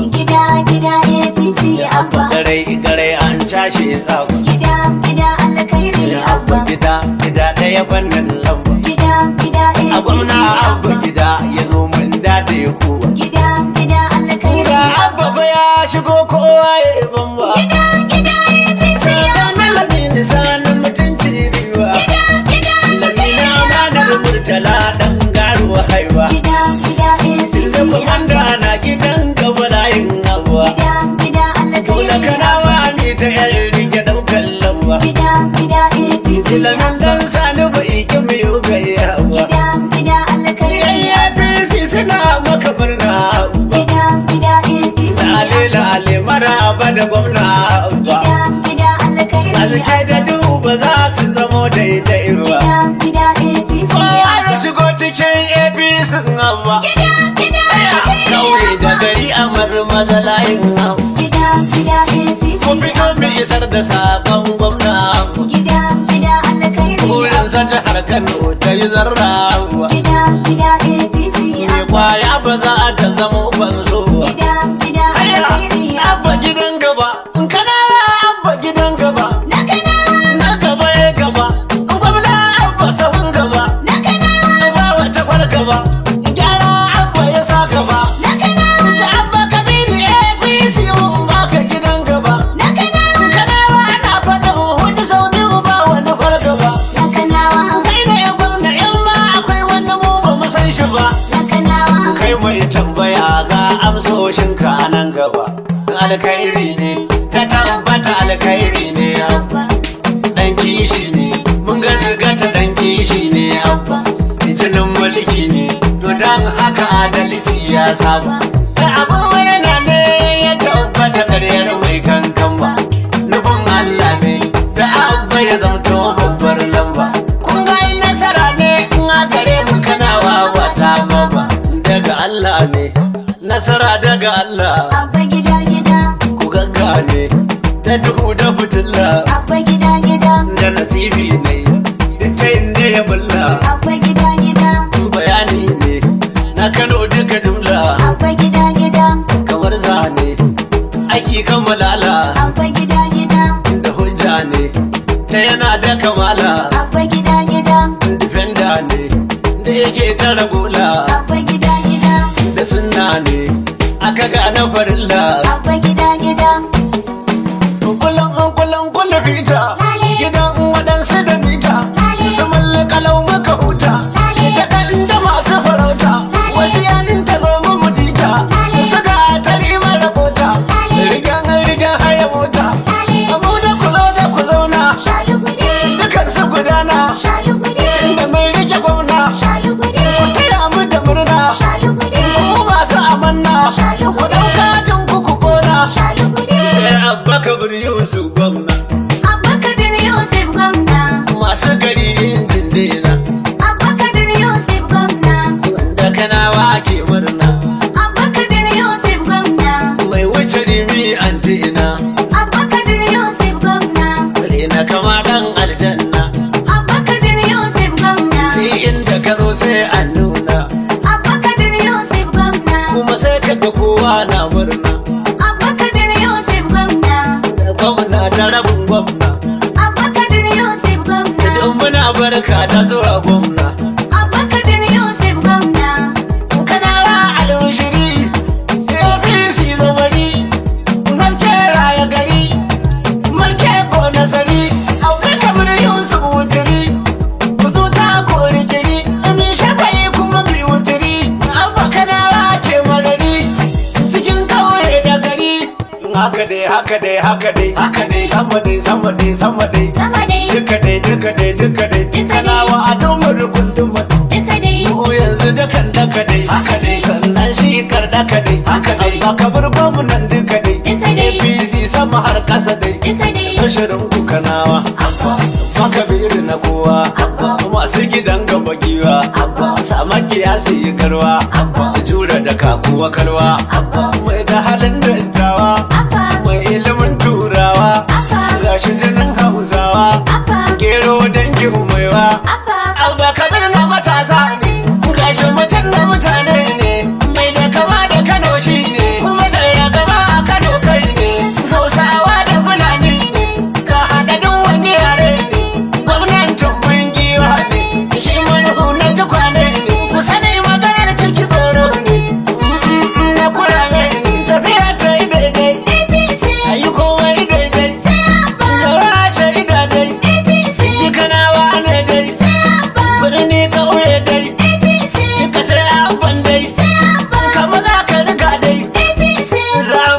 Gida gida APC abba. garai garai an cashe tsawa Gida gida alkhairi abba. gida gida ɗaya fannin lamba Gida gida a APC gwamna abba abba. gida ya zo mun dade kowa Gida gida alkhairi ga abba abba. fa ya shigo kowa ya yi bamba Gida gida APC abba. malamin lisanin mutunci riwa Gida gida alkhairi lamina amanar abba. murtala dan garuwa haiwa Gida gida APC da abba. kwamanda na gidan gaba layin abuwa Gida gida Kula alkhairi abba. kanawa ne ta yan rike daukan lamba Gida gida APC Silamin abba. dan sani bai ki mai gayyawa Gida gida alkhairi Yan abba. APC suna maka murna Gida gida APC Lale abba. lale maraba da gwamna ba Gida gida alkhairi Alke da abba. duba za su zamo daidai ba Gida gida APC Kowa ya abba. shigo cikin APC abba Gida gida alkhairi Kauye da abba. gari a marmaza layin abba Gida gida APC Ko fito abba. mai isar da sabon gwamna abba Gida gida alkhairi Wurin abba. san jihar Kano ta yi zarra abba Gida gida APC Me abba. kwaya ba za ta zama banzo ba Gida gida alkhairi Abba abba. gidan gaba, in kana abba gidan gaba, Na kana na gaba ya gaba, in gwamna abba sahun gaba, na kana ba wata kwar gaba, gyara abba ya sa gaba. na kana Ta abba kabiru APC mun baka gidan gaba, na kana in kana ana faɗin hudu sau biyu ba wani kwar gaba. na kanawa Kai ne gwamna in ma akwai wani mu ba mu san shi ba. na kanawa Kai mai tambaya ga amsoshinka a nan gaba. Alkhairi ne, ta tabbata alkhairi ne abba. Dan kishi ne, mun ga ta dan kishi ne abba. Jinin mulki ne, to dan haka adalci ya saba. Da abin murna ne ya tabbata karyar mai kankan ba. Nufin Allah ne, da abba ya zamto babbar lamba. Kun ga yi nasara ne in a gare mu kana wawa ta baba. Daga Allah ne, nasara daga Allah. abba gida gida ku gaggane da duhu da fitilla abba gida gida da nasibi ne ta inda ya bulla abba gida gida bayani ne na kano duka jumla abba gida gida kamar zane aiki kamalala abba gida gida da hujja ne ta yana da kamala abba gida gida difenda ne da yake ta ragula abba gida gida da sunna ne aka gane farilla abba gida gida kullum kullum kullum fita Lale. gidan waɗansu da mita Lale. su kalau muka huta Lale. ita ɗan da masu farauta Lale. wasu yanin ta zo mu mutita Lale. suka tari mara bota Lale. rigan rigan haya mota Lale. abu da ku zo da ku zauna shalugude dukan su gudana shalugude inda mai rike gwamna shalugude taya mu da murna shalugude ku masu amanna Shalugude. ku ɗauka jin ku ku kona shalugude sai abba kabir yusuf gwamna abba kabir yusuf gwamna masu gari injin dina abba kabir yusuf gwamna wanda kanawa ke murna abba kabir yusuf gwamna mai wuce rimi antina abba kabir yusuf gwamna rena kama dan aljanna abba kabir yusuf gwamna ni inda ka zo sai an nuna abba kabir yusuf gwamna kuma sai ka ga kowa na murna abba kabir yusuf gwamna gwamna da rabin gwamna abba kabir yusuf gwamna idan muna barka da zuwa gwamna abba kabir yusuf gwamna kanawa alwashiri apc zamani haske raya gari mulke ko nasari aure kamar yusuf wutiri ku zo ta kori kiri mi shafayi kuma bi wutiri abba kanawa ke marari cikin kauye da gari haka dai haka dai haka dai haka dai sama dai sama dai sama dai sama dai duka dai duka dai duka dai Duka dai. kanawa a domar gunduma duka dai Ko yanzu dukan daka dai haka dai sannan shi kar daka dai haka dai ba ka bar gwamnan duka dai Duka dai. APC sama har kasa dai duka dai Tashirin ku kanawa Maka biri na kowa Masu gidan gaba giwa Sama kiyasi yi garwa Jura da kakuwa kalwa Mai da halin dattawa abba Mai ilimin turawa abba Gashi jinin hausawa abba Gero dangin maiwa abba Abba kabir na matasa ne, gashi mutum na mutane ne, mai da kama da Kano shi ne, kuma zai ya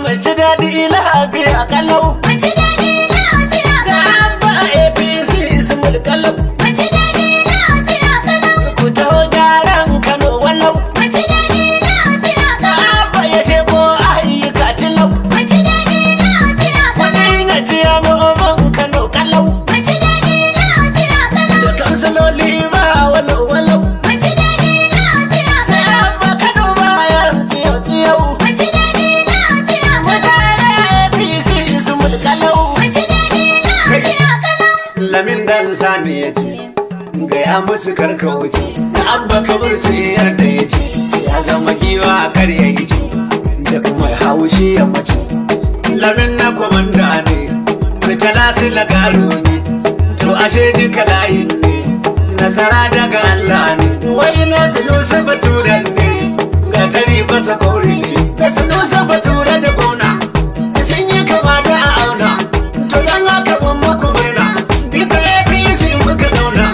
mu ci daɗi lafiya kalau Mace daɗi lafiya ga kalau. abba apc su mulkalau Mace daɗi lafiya kalau. ku taho gyaran kano walau Mace daɗi lafiya ga kalau. abba ya shebo ayyuka tilau Mace daɗi lafiya kalau. wani na ciya mu kano kalau Mace daɗi lafiya kalau. da kansiloli ma walau walau Mace daɗi lafiya sai kalau. abba kano bayan tsiyau tsiyau Mace daɗi lafiya kalau. mutane apc su mulkalau Mace daɗi lafiya kalau. lamin dan sani ya ce gaya musu karka wuce na abba kabir sai yadda ya ce ya zama giwa kar ya yi ce da kuma haushi ya mace lamin na kwamanda ne mutala su lagaro ne to ashe duka layin ne nasara daga Allah ne wai na sunusa baturan ne ga tari basa kauri ne da sunusa batura da gona sun yi kama da a auna to dan haka mun muku murna duka APC muka zauna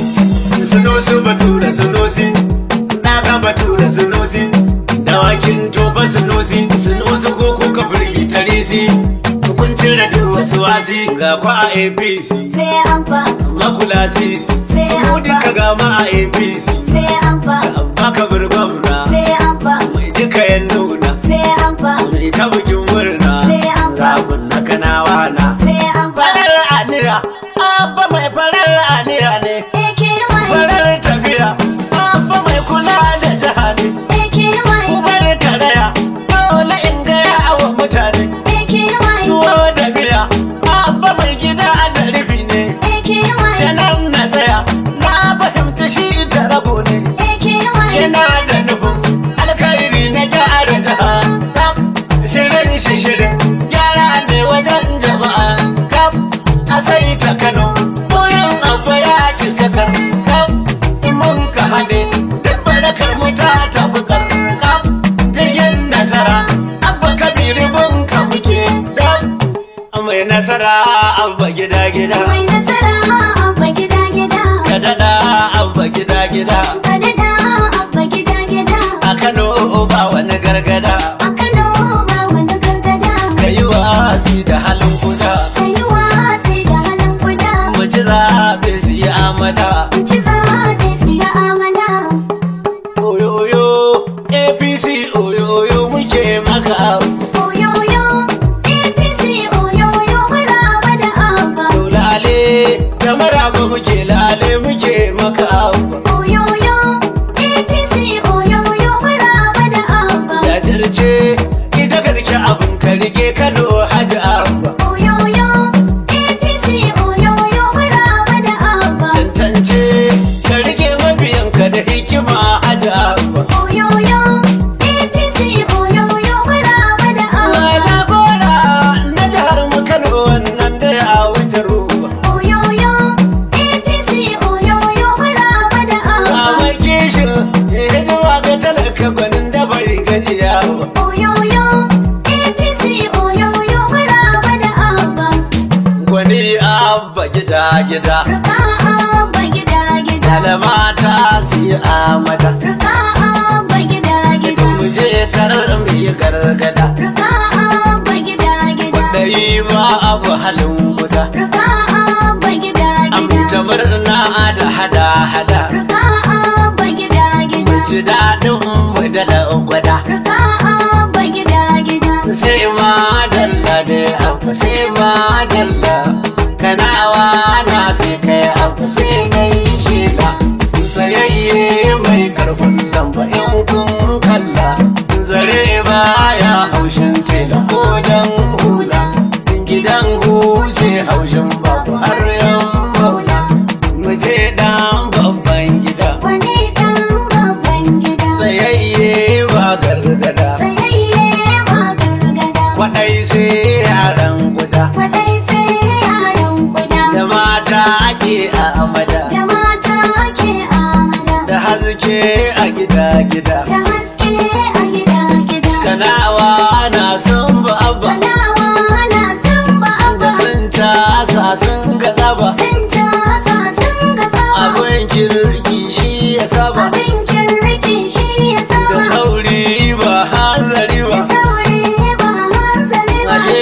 sunusu batura sunusi daga batura sunusi dawakin tofa sunusi sunusu ko kuka firgi tarisi kun cire duk wasu wasi ga kwa a APC Sai an fa, makula sisi sai mu an duka fa, ga ma a APC sai an fa, baka bir gwamna sai an fa, mai duka yan nuna sai an fa, mai ta bikin murna Sai an fa. zabun na kanawa na sai an fa. farar aniya abba mai farar aniya ne AKY, farar tafiya abba mai kula da jiha ne AKY, ubar karaya dole in gaya wa mutane AKY, tuwo da biya abba mai gida da rufi ne AKY, ta nan na tsaya na fahimci shi da rabo ne AKY, yana da nufin alkhairi na gyara jiha kaf shirin shi shirin gyara ne wajen jama'a kaf a sai ta kano burin abba ya cika kar kaf in mun ka haɗe duk barakar mu ta tafi kar kaf jirgin nasara abba kabiru bun ka muke kaf mai nasara abba gida gida mai nasara abba gida gida, ka daɗa abba gida gida ka daɗa abba gida gida, a kano ba wani gargada a Kano ba wani gargada, ka yi wasi da halin kuda ka yi watsi da halin kuda, mu ci zaɓe su yi amada ci zaɓe siya amana. oyoyo apc oyoyo muke maka Oyoyo, APC oyoyo maraba da abba. to lale da maraba muke lale muke maka Oyoyo, APC oyoyo maraba da abba. jajirce ita garke abin ka rike kano hajji abba Oyoyo, APC oyoyo maraba da abba. tantance ka rike mabiyanka da hikima hajji abba Oyoyo, APC oyoyo maraba da abba. Wata gora na jihar mu Kano wannan da ya wuce ruwa. Oyoyo, APC oyoyo maraba da abba. Kamar kishin hidima ga talaka gwanin da bai gajiya ba. Oyoyo, APC oyoyo maraba da abba. Gwani abba gida gida. Ruka abba gida gida. Dalama ta siya amada. Ruka abba gida gida. Mu je karar mu yi gargada. Ruka abba gida gida. Kwaɗayi ba abu halin guda. Ruka abba gida Aminta gida. murna da hada hada. Ruka abba gida gida. Ci daɗin mu da gwada. Ruka abba gida gida. sai ma dalla da abu sai ma dalla kanawa na sai kai abu sai kai shida tsayayye mai karfin lamba in kun kalla zare baya haushin tela ko jan hula gidan huce haushin babu har yan maula mu je dan babban gida Wani ɗan babban gida. tsayayye ba gargada Sayayye ba gargada. kwaɗai sai yaran guda Kwaɗai sai yaran kuda. da mata ake a amada Da mata ake amada. da haske a gida gida Da haske a gida gida. kanawa na son ba abba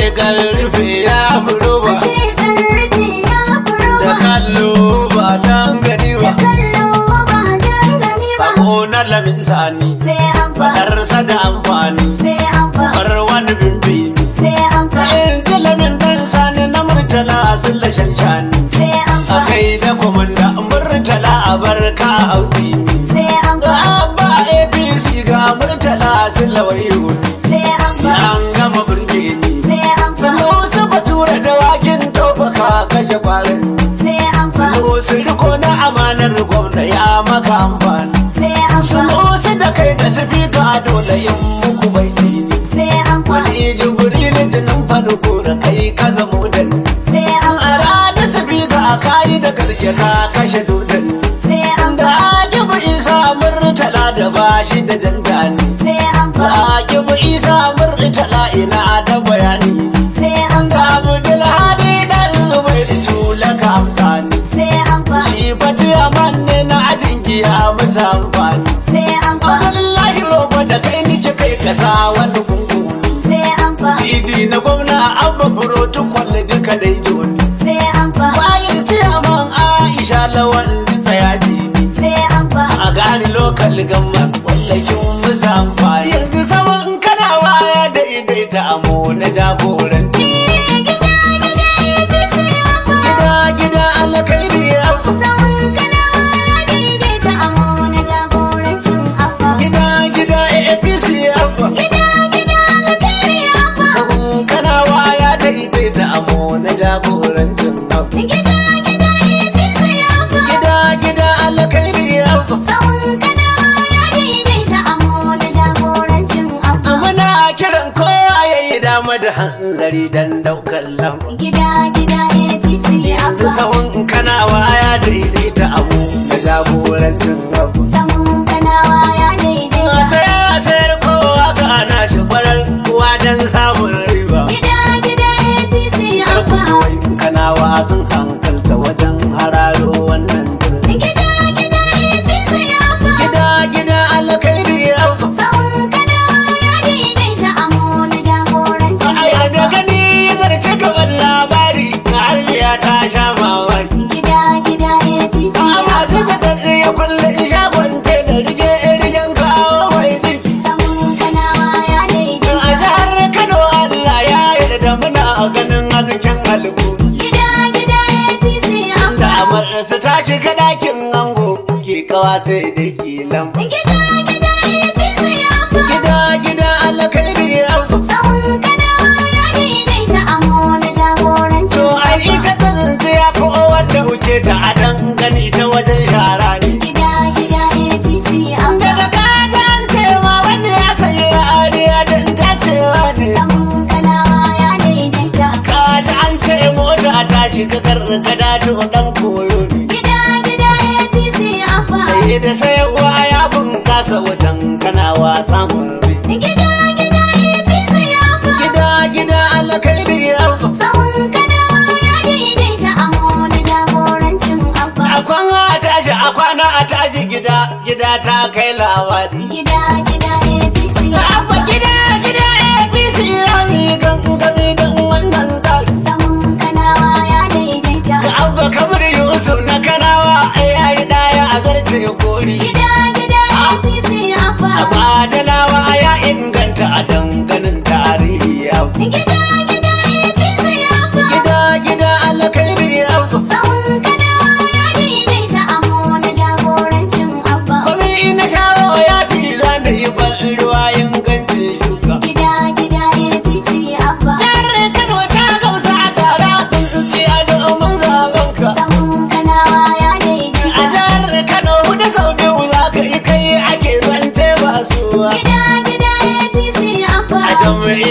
karfe ya furo ba ashe ƙarfi ya furo da ba kallo ba dan gani da ba kallo ba dangane ba sako na lamin sani sai an fa fadarsa da amfani sai an fa bar wani bimbi sai an fa in ji lamin dan sani na murtala sun lashen shani sai an a fa kai da komanda murtala a barka hausi sai an ga fa abba apc ga murtala sun lawayo sai an fa an gama burge ni sai an fa sanu su bature da wakin tofaka kashe kwarin sai an fa sanu su riko na amanar gwamna ya maka amfani sai an fa sanu su da kai da su fi ga dole yin muku bai ne sai an fa wani jibril jinin farko da kai ka zamo da ni sai an a ranar su fi ga kayi da gaske ka kashe dodon sai an da ajibu isa murtala da bashi da janjani sai an da fa ajibu isa murtala ina da bayani sai an da fa abdul hadi dan zubai da tula ka amsani sai an fa shi bace amanne na ajin giya musa amfani sai an fa abdullahi roba da kai nike kai kasa wani kunkuni sai an fa Titi na gwamna abba protocol duka dai joni sai an fa bayan ciyaman aisha lawan tsaya jini sai an fa a gani lokal gamma wallakin musa amfani yanzu saman kana waya daidaita amo na jagoranci gida gida yake sai an fa gida gida alkairi abba sahun kanawa ya daidaita amo na jagorancin abba gida gida apc abba gida gida alkhairi abba sabon kana waya daidaita amo na jagorancin abba gida gida yake sai abba gida gida alkairi abba sahun kanawa ya daidaita amo na jagorancin abba muna kiran kowa ya yi dama da hanzari dan daukar lamba gida gida APC yanzu abba sahun kana waya daidaita abu na jagorancin abu sahun kanawa ya daidaita sai a sayar kowa ga ana shi farar kowa don samun riba gida gida APC karku abba kawai kanawa sun hankalta wajen hararo wannan birni gida gida APC abba gida gida alkairi abu sahun kanawa ya daidaita amo na jagorancin a yarda gani zarce kamar labari har biya ta sha mamaki gida gida APC a masu abba da zarre ya kulle shagon tela rige rigen kawo mai dinki sahun kanawa ya A daidaita jihar Kano Allah ya yarda muna ganin hasken alƙuri. gida gida APC Da abba amarsa ta shiga ɗakin ango ke kawa sai da kilan. gida gida APC abba Gida gida alkairi abu. sahun kanawa ya daidaita amo na jagorancin To ai abba ita ta tsintsiya ko wadda wuce ta a dan gani ta wajen shara ne. gida gida APC abba Daga kaga an cewa wani ya sayi ariya don ta cewa ne. sahun kanawa ya daidaita Kaji an ce mota ta shiga gargada to dan koyo ne. gida gida APC abba sai da sayarwa ya bunkasa wajen kana wasa murbe gida gida APC abba gida gida alkairi abba sahun kanawa ya daidaita amo na jagorancin abba a kwana a tashi a kwana a tashi gida gida ta kai labari gida gida APC abba abba gida gida apc ya mi gangami don wannan tsari sahun kanawa ya daidaita ga abba kamar yusuf na kanawa ya yi daya a zarce kori gida gida APC abba a badalawa ya inganta a danganin tarihi abba gida gida APC abba gida gida alkairi abba sahun kanawa ya daidaita amo na jagorancin abba Kwami ina shawo ya fi za da yi ban ruwa ingancin shuka. gida gida APC abba Jihar Kano ta gamsa a tara kun tsiya domin zaben ka. sahun kanawa ya A daidaita jihar Kano hudu sau biyu za ka yi kai ake zance ba suwa. gida gida APC abba A